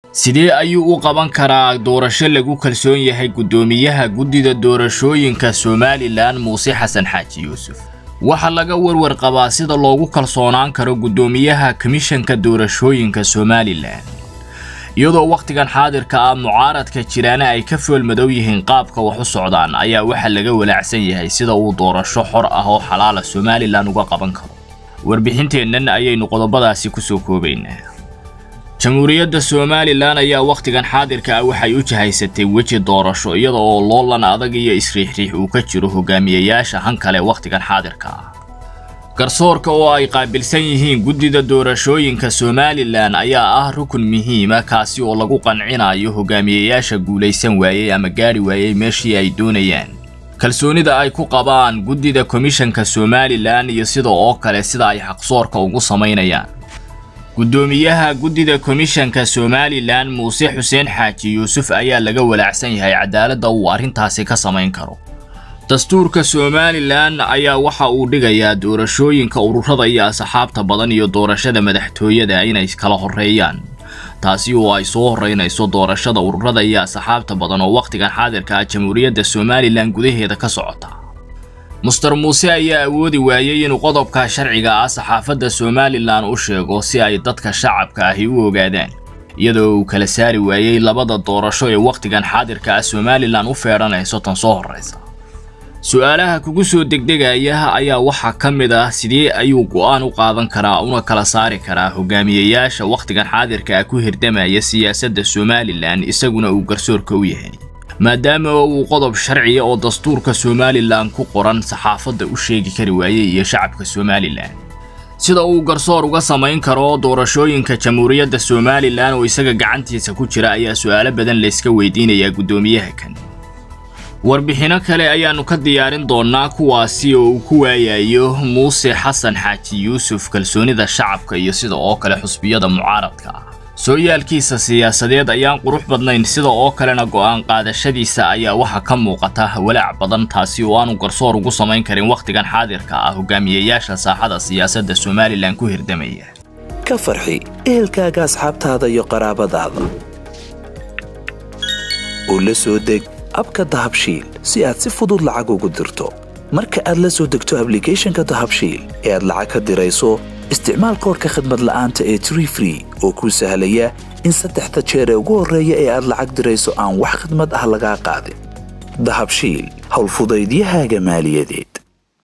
sidee ayuu u qaban karaa doorasho lagu kalsoon yahay guddoomiyaha guddida doorashooyinka somalilan muuse xasan xaaji yuusuf waxaa laga warwar qabaa sida loogu kalsoonaan karo guddoomiyaha komishanka doorashooyinka somalilan iyadoo wakhtigan xaadirka ah mucaaradka jiraana ay ka foolmadow yihiin qaabka wax u socdaan ayaa waxaa laga walaacsan yahay sida uu doorasho xor ah oo xalaala somalilan uga qaban karo warbixinteennan ayaynu qodobadaasi kusoo koobaynaa jamhuuriyadda somalilan ayaa wakhtigan xaadirka ah waxay u jahaysatay weji doorasho iyada oo loolan adag iyo isriixriix uu ka jiro hogaamiyayaasha han kale wakhtigan xaadirka ah garsoorka oo ay qaabilsan yihiin guddida doorashooyinka somalilan ayaa ah rukun muhiima kaasi oo lagu qancinayo hogaamiyayaasha guulaysan waayey ama gaadhi waayey meeshii ay doonayaan kalsoonida ay ku qabaan guddida komishanka somalilan iyo sida oo kale sida ay xaqsoorka ugu samaynayaan guddoomiyaha guddida komishanka somalilan muuse xuseen xaaji yuusuf ayaa laga walaacsan yahay cadaaladda uu arrintaasi ka samayn karo dastuurka somalilan ayaa waxa uu dhigayaa doorashooyinka ururada iyo asxaabta badan iyo doorashada madaxtooyada inay kala horeeyaan taasi oo ay soo horeynayso doorashada ururada iyo asxaabta badan oo wakhtigan xaadirka ah jamhuuriyadda somalilan gudaheeda ka socota muster muuse ayaa awoodi waayey inuu qodobka sharciga ah saxaafadda somalilan u sheego si ay dadka shacabka ahi u ogaadaan iyadoo uu kala saari waayey labada doorasho ee wakhtigan xaadirka ah somalilan u feedhanayso tan soo horraysa su-aalaha kugu soo degdegaya ayaa waxaa ka mid ah sidee ayuu go'aan u qaadan karaa una kala saari karaa hogaamiyayaasha wakhtigan xaadirka ah ku hirdamaya siyaasadda somalilan isaguna uu garsoorka u yahay maadaama uu qodob sharciya oo dastuurka somalilan ku qoran saxaafadda u sheegi kari waayey iyo shacabka somalilan sida uu garsoor uga samayn karo doorashooyinka jamhuuriyadda somalilan oo isaga gacantiisa ku jira ayaa su-aalo badan layska weydiinayaa guddoomiyaha kan warbixinno kale ayaannu ka diyaarin doonnaa kuwaasi oo uu ku waayayo muuse xasan xaaji yuusuf kalsoonida shacabka iyo sida oo kale xusbiyada mucaaradka ah sooyaalkiisa siyaasadeed ayaan qurux badnayn sida oo kalena go'aan qaadashadiisa ayaa waxaa ka muuqata walaac badan taasi oo aanu garsoor ugu samayn karin wakhtigan xaadirka ah hogaamiyayaasha saaxada siyaasadda somalilan ku hirdamaya ka farxi ehelkaaga asxaabtaada iyo qaraabadaada oo la soo deg abka dahabshiil si aad si fudud lacag ugu dirto marka aad la soo degto ablicathonka dahabshiil ee aad lacag ka dirayso isticmaal koorka khadmad la'aanta ee tree free oo kuu sahlaya in saddexda jeer ee ugu horreeya ee aad lacag dirayso aan wax khadmad ah lagaa qaadin dahabshiil howlfudaydiyahaaga maaliyadeed